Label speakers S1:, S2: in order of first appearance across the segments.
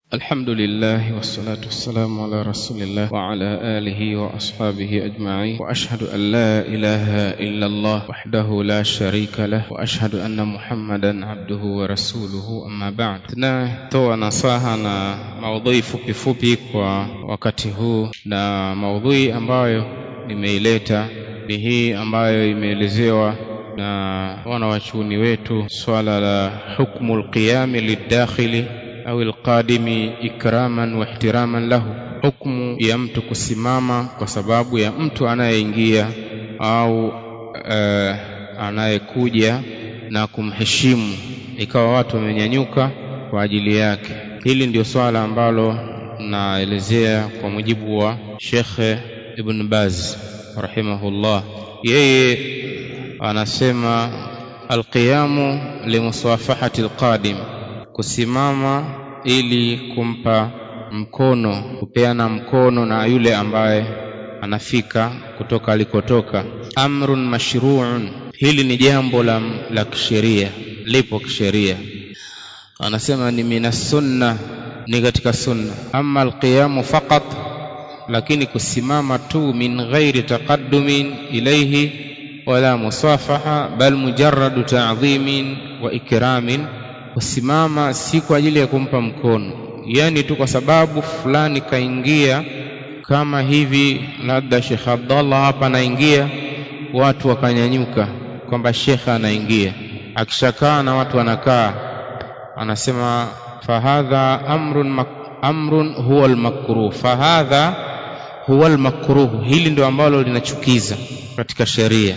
S1: الحمد لله والصلاة والسلام على رسول الله وعلى آله وأصحابه أجمعين وأشهد أن لا إله إلا الله وحده لا شريك له وأشهد أن محمدا عبده ورسوله أما بعد tunatoa nasaha na maudhui fupi fupi kwa wakati huu na maudhui ambayo nimeileta ni hii ambayo imeelezewa na wanawachuoni wetu swala la hukmu lqiyami lidakhili au alqadimi ikraman wa ihtiraman lahu, hukmu ya mtu kusimama kwa sababu ya mtu anayeingia au uh, anayekuja na kumheshimu, ikawa watu wamenyanyuka kwa ajili yake. Hili ndio swala ambalo naelezea kwa mujibu wa Shekhe Ibn Baz rahimahullah. Yeye anasema alqiyamu limusafahati alqadim kusimama ili kumpa mkono kupeana mkono na yule ambaye anafika kutoka alikotoka amrun mashruun hili ni jambo la, la kisheria lipo kisheria anasema ni minas sunna ni katika sunna ama alqiyamu faqat lakini kusimama tu min ghairi taqaddumin ilayhi wala musafaha bal mujarradu ta'dhimin wa ikramin kusimama si kwa ajili ya kumpa mkono, yani tu kwa sababu fulani kaingia kama hivi, labda Sheikh Abdallah hapa anaingia, watu wakanyanyuka kwamba shekhe anaingia, akishakaa na watu wanakaa, anasema fahadha amrun mak amrun huwa almakruh, fahadha huwa almakruh. Hili ndio ambalo linachukiza katika sheria.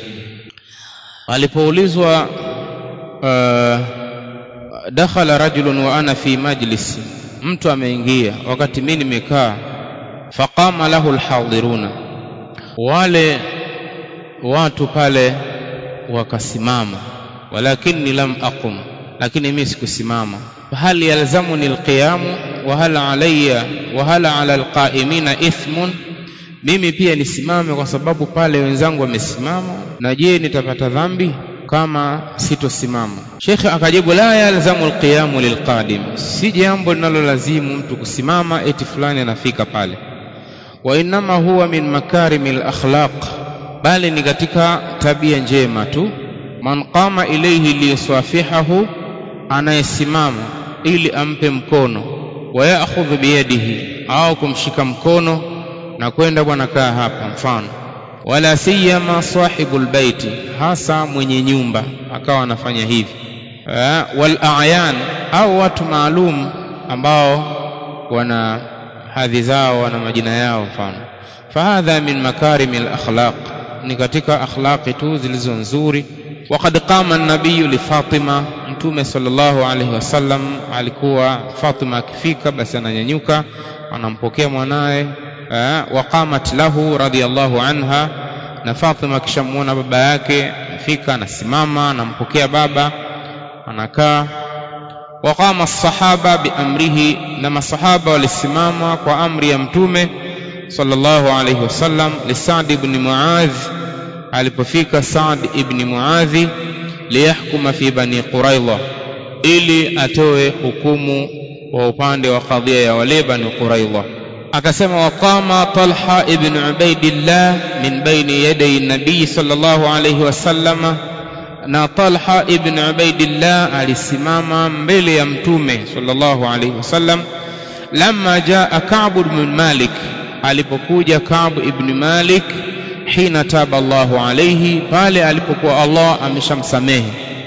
S1: Alipoulizwa uh, dakhala rajulun wa ana fi majlisi, mtu ameingia wakati mimi nimekaa. Faqama lahu alhadiruna, wale watu pale wakasimama. Walakinni lam aqum, lakini mimi sikusimama. Hal yalzamuni alqiyamu wa hal alayya wa hal ala alqaimina ithmun, mimi pia nisimame kwa sababu pale wenzangu wamesimama, na je nitapata dhambi? kama sitosimama. Shekhe akajibu la yalzamu alqiyamu lilqadim, si jambo linalolazimu mtu kusimama eti fulani anafika pale. Wa innama huwa min makarimi lakhlaq, bali ni katika tabia njema tu. Man qama ilayhi liyusafihahu, anayesimama ili ampe mkono. Wa ya'khudhu biyadihi, au kumshika mkono na kwenda bwana, kaa hapa, mfano wala siyama sahibu lbaiti, hasa mwenye nyumba akawa anafanya hivi. Wal a'yan, au watu maalum ambao wana hadhi zao, wana majina yao, mfano. Fahadha min makarimi lakhlaq, ni katika akhlaqi tu zilizo nzuri. Waqad qama nabiyu li Fatima, Mtume sallallahu alaihi wasallam alikuwa Fatima akifika basi ananyanyuka anampokea mwanaye waqamat lahu radhiyallahu anha, na Fatima akishamuona baba yake fika, anasimama anampokea baba, anakaa. Waqama sahaba biamrihi, na masahaba walisimama kwa amri ya Mtume sallallahu alayhi wasallam. Li Sa'd ibn Muadh, alipofika Sa'd ibn Muadhi, liyahkuma fi bani Quraidha, ili atoe hukumu wa upande wa kadhia ya wale bani Quraidha akasema waqama Talha ibn Ubaidillah min baini yaday nabii sallallahu alayhi wasallama, na Talha ibn Ubaidillah alisimama mbele ya mtume sallallahu alayhi wasallam. Lamma jaa Ka'b ibn Malik, alipokuja Ka'b ibn Malik, hina taba Allahu alayhi, pale alipokuwa Allah ameshamsamehe.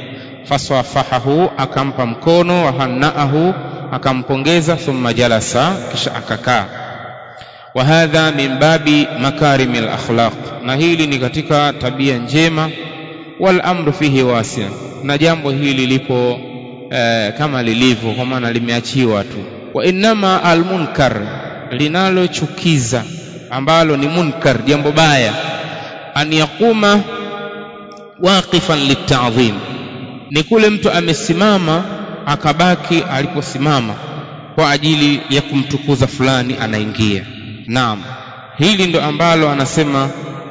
S1: Fasafahahu, akampa mkono, wahannaahu, akampongeza. Thumma jalasa, kisha akakaa wa hadha min babi makarimi lakhlaq, na hili ni katika tabia njema. Wal amru fihi wasia, na jambo hili lipo eh, kama lilivyo, kwa maana limeachiwa tu. Wa innama almunkar, linalochukiza ambalo ni munkar, jambo baya, an yaquma waqifan litadhim, ni kule mtu amesimama akabaki aliposimama kwa ajili ya kumtukuza fulani anaingia Naam, hili ndo ambalo anasema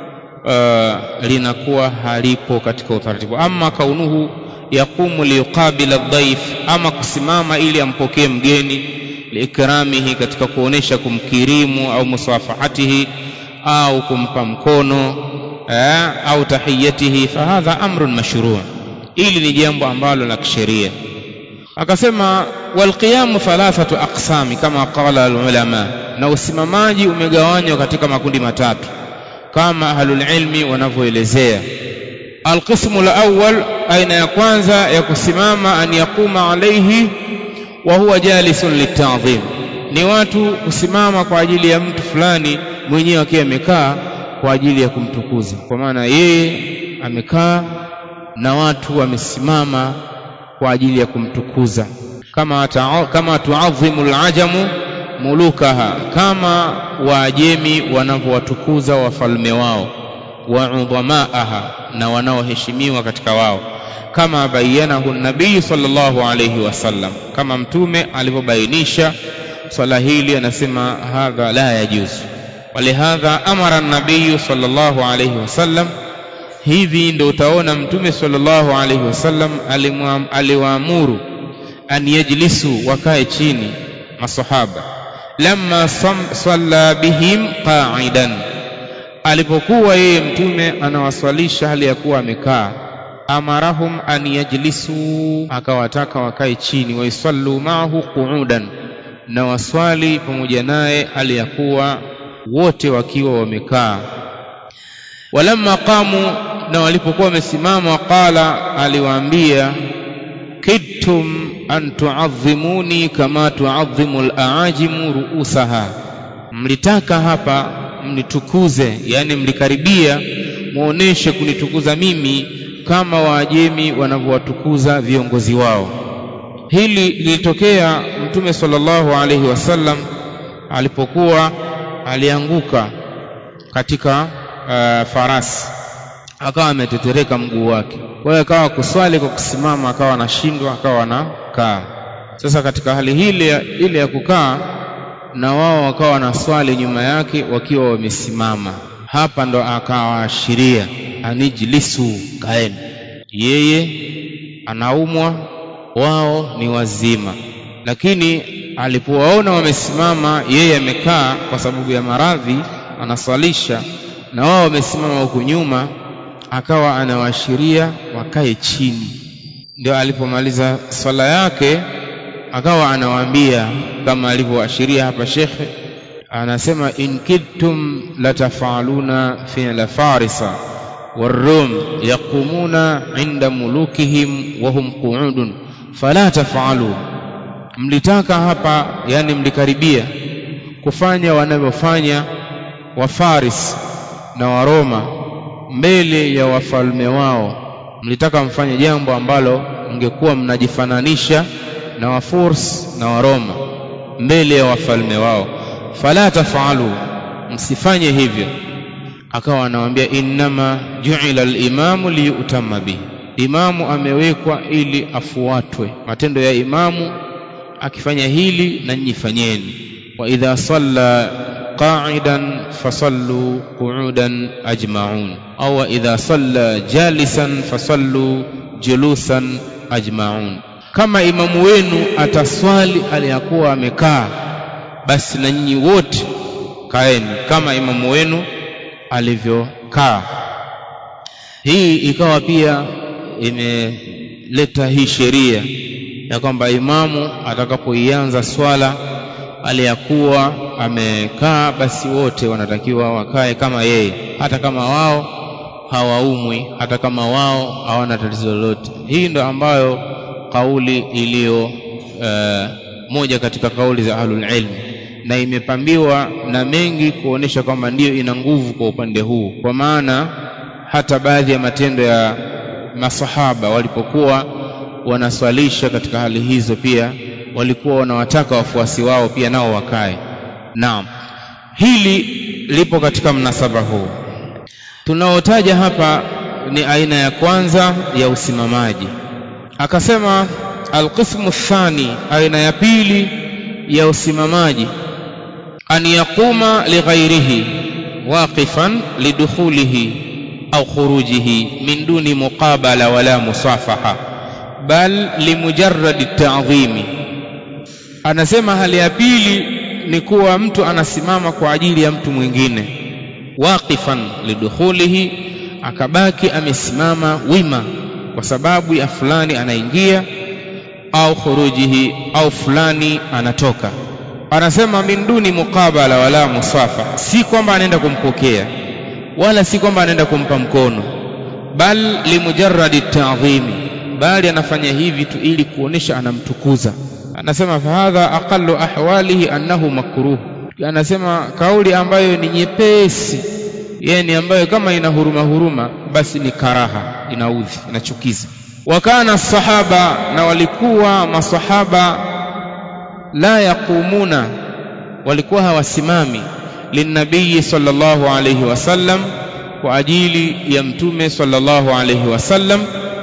S1: uh, linakuwa halipo katika utaratibu. Ama kaunuhu yaqumu liyuqabila dhaif, ama kusimama ili ampokee mgeni liikramihi katika kuonesha kumkirimu au musafahatihi au kumpa mkono eh, au tahiyatihi fahadha amrun mashruu ili ni jambo ambalo la kisheria akasema walqiyamu thalathatu aqsami kama qala alulama na usimamaji umegawanywa katika makundi matatu kama ahlul ilmi wanavyoelezea alqismu alawwal aina ya kwanza ya kusimama an yaquma alayhi wa huwa jalisun litadhim ni watu kusimama kwa ajili ya mtu fulani mwenyewe akiwa amekaa kwa ajili ya kumtukuza kwa maana yeye amekaa na watu wamesimama kwa ajili ya kumtukuza kama ta, kama tuadhimu alajamu mulukaha kama waajemi wanavyowatukuza wafalme wao wa udhamaaha na wanaoheshimiwa katika wao kama bayanahu nabii sallallahu alayhi wasallam kama mtume alivyobainisha swala hili anasema hadha la yajuzu walihadha amara nabii sallallahu alayhi wasallam hivi ndio utaona mtume sallallahu alayhi wasallam aliwaamuru an yajlisu wakae chini masahaba lamma salla bihim qa'idan alipokuwa yeye mtume anawaswalisha hali ya kuwa amekaa amarahum an yajlisu akawataka wakae chini waisallu ma'ahu qu'udan na waswali pamoja naye hali ya kuwa wote wakiwa wamekaa walamma qamu na walipokuwa wamesimama waqala aliwaambia kidtum an tuadhimuni kama tuadhimu al-aajimu ruusaha mlitaka hapa mnitukuze yani mlikaribia muoneshe kunitukuza mimi kama waajemi wanavyowatukuza viongozi wao hili lilitokea mtume sallallahu alaihi wasallam alipokuwa alianguka katika uh, farasi akawa ametetereka mguu wake kwa hiyo akawa kuswali kwa kusimama akawa anashindwa akawa anakaa sasa katika hali hile ile ya kukaa na wao wakawa wanaswali nyuma yake wakiwa wamesimama hapa ndo akawaashiria anijlisu kaeni yeye anaumwa wao ni wazima lakini alipowaona wamesimama yeye amekaa kwa sababu ya maradhi anaswalisha na wao wamesimama huku nyuma akawa anawaashiria wakae chini ndio alipomaliza swala yake akawa anawaambia kama alivyoashiria hapa shekhe anasema in kidtum latafaluna fi'la farisa والروم يقومون عند ملوكهم وهم قعود فلا تفعلوا mlitaka hapa yani mlikaribia kufanya wanavyofanya wafaris na waroma mbele ya wafalme wao mlitaka mfanye jambo ambalo mngekuwa mnajifananisha na wafurs na waroma mbele ya wafalme wao fala tafalu msifanye hivyo akawa anawaambia innama ju'ila al-imamu liyutamma bihi imamu amewekwa ili afuatwe matendo ya imamu akifanya hili na nyinyi fanyeni wa idha salla qa'idan fasallu qu'udan ajma'un au idha salla jalisan fasallu julusan ajma'un kama imamu wenu ataswali aliyakuwa amekaa basi na nyinyi wote kaeni kama imamu wenu alivyokaa hii ikawa pia imeleta hii sheria ya kwamba imamu atakapoianza swala aliyakuwa amekaa basi wote wanatakiwa wakae kama yeye hata kama wao hawaumwi hata kama wao hawana tatizo lolote hii ndo ambayo kauli iliyo uh, moja katika kauli za ahlul ilmi na imepambiwa na mengi kuonesha kwamba ndiyo ina nguvu kwa upande huu kwa maana hata baadhi ya matendo ya masahaba walipokuwa wanaswalisha katika hali hizo pia walikuwa wanawataka wafuasi wao pia nao wakae naam hili lipo katika mnasaba huu tunaotaja hapa ni aina ya kwanza ya usimamaji akasema alqismu thani aina ya pili ya usimamaji an yaquma lighairihi waqifan lidukhulihi au khurujihi min duni muqabala wala musafaha bal limujarrad at-ta'dhimi anasema hali ya pili ni kuwa mtu anasimama kwa ajili ya mtu mwingine waqifan lidukhulihi akabaki amesimama wima kwa sababu ya fulani anaingia au khurujihi au fulani anatoka anasema min duni muqabala wala musafa si kwamba anaenda kumpokea wala si kwamba anaenda kumpa mkono bal limujarradi ta'dhimi bali anafanya hivi tu ili kuonesha anamtukuza anasema fahadha aqallu ahwalihi annahu makruh anasema kauli ambayo ni nyepesi yani ambayo kama ina huruma huruma basi ni karaha inaudhi inachukiza wakana sahaba na walikuwa masahaba la yaqumuna walikuwa hawasimami linnabii sallallahu alayhi wasallam kwa ajili ya mtume sallallahu alayhi wasallam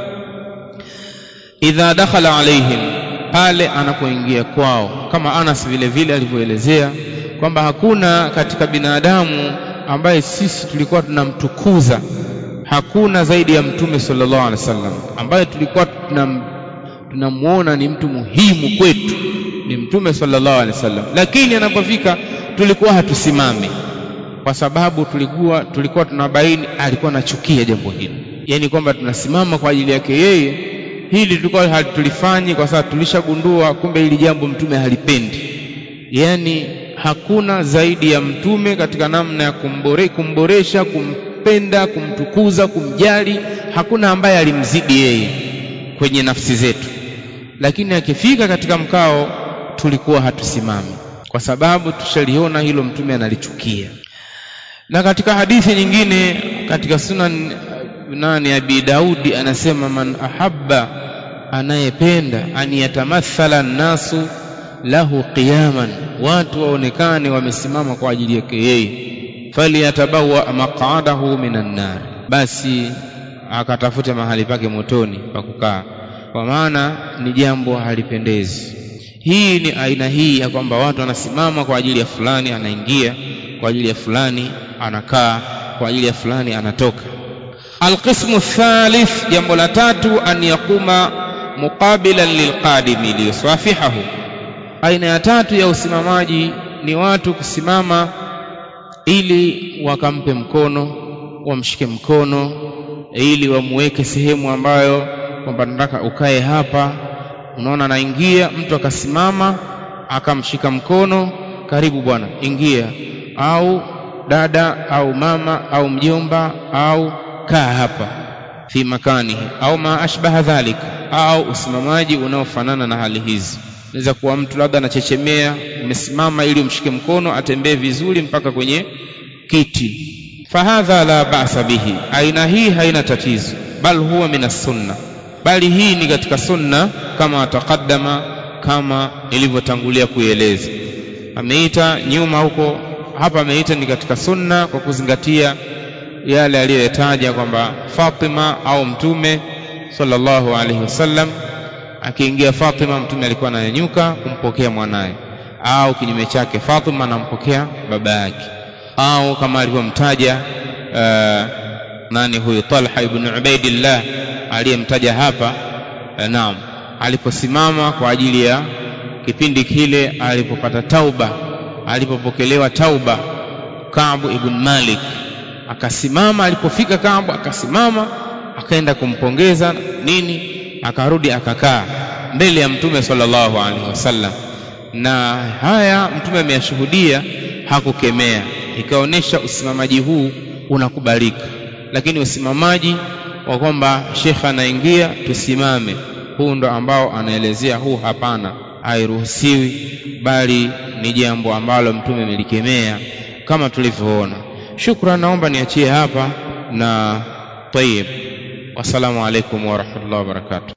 S1: idha dakhala alaihim pale anapoingia kwao kama Anas vile vile alivyoelezea kwamba hakuna katika binadamu ambaye sisi tulikuwa tunamtukuza hakuna zaidi ya mtume sallallahu alaihi wasallam ambaye tulikuwa tunam, tunamuona ni mtu muhimu kwetu ni mtume sallallahu alaihi wasallam lakini anapofika tulikuwa hatusimami kwa sababu tulikuwa tulikuwa tunabaini alikuwa anachukia jambo hili yani kwamba tunasimama kwa ajili yake yeye hili tulikuwa hatulifanyi kwa sababu tulishagundua kumbe hili jambo mtume halipendi yani hakuna zaidi ya mtume katika namna ya kumbore, kumboresha kumpenda kumtukuza kumjali hakuna ambaye alimzidi yeye kwenye nafsi zetu lakini akifika katika mkao tulikuwa hatusimami kwa sababu tushaliona hilo mtume analichukia na katika hadithi nyingine katika sunan nani abi daudi anasema man ahabba anayependa an yatamathala nnasu lahu qiyaman watu waonekane wamesimama kwa ajili yake yeye falyatabawa maq'adahu minan nar basi akatafute mahali pake motoni pa kukaa kwa maana ni jambo halipendezi hii ni aina hii ya kwamba watu wanasimama kwa ajili ya fulani anaingia kwa ajili ya fulani anakaa kwa ajili ya fulani anatoka alqismu thalith jambo la tatu an yakuma muqabilan lilqadimi liyusafihahu aina ya tatu ya usimamaji ni watu kusimama ili wakampe mkono wamshike mkono ili wamuweke sehemu ambayo kwamba nataka ukae hapa unaona anaingia mtu akasimama akamshika mkono karibu bwana ingia au dada au mama au mjomba au kaa hapa fi makanihi au ma ashbaha dhalika au usimamaji unaofanana na hali hizi inaweza kuwa mtu labda anachechemea umesimama ili umshike mkono atembee vizuri mpaka kwenye kiti fahadha la ba'sa bihi aina hii haina tatizo bal huwa min sunna bali hii ni katika sunna kama taqaddama kama ilivyotangulia kuieleza ameita nyuma huko hapa ameita ni katika sunna kwa kuzingatia yale aliyoyataja kwamba Fatima au mtume sallallahu alaihi wasallam akiingia Fatima mtume alikuwa ananyanyuka kumpokea mwanaye au kinyume chake Fatima anampokea baba yake au kama alivyomtaja uh, nani huyu Talha ibn Ubaidillah aliyemtaja hapa uh, naam aliposimama kwa ajili ya kipindi kile alipopata tauba alipopokelewa tauba Kaabu ibn Malik akasimama alipofika Kaabu akasimama akaenda kumpongeza nini akarudi akakaa mbele ya mtume sallallahu alaihi wasallam na haya mtume ameyashuhudia hakukemea ikaonyesha usimamaji huu unakubalika lakini usimamaji wa kwamba shekha anaingia tusimame huu ndo ambao anaelezea huu hapana hairuhusiwi bali ni jambo ambalo mtume amelikemea kama tulivyoona shukran naomba niachie hapa na tayib wassalamu alaikum warahmatullahi wabarakatuh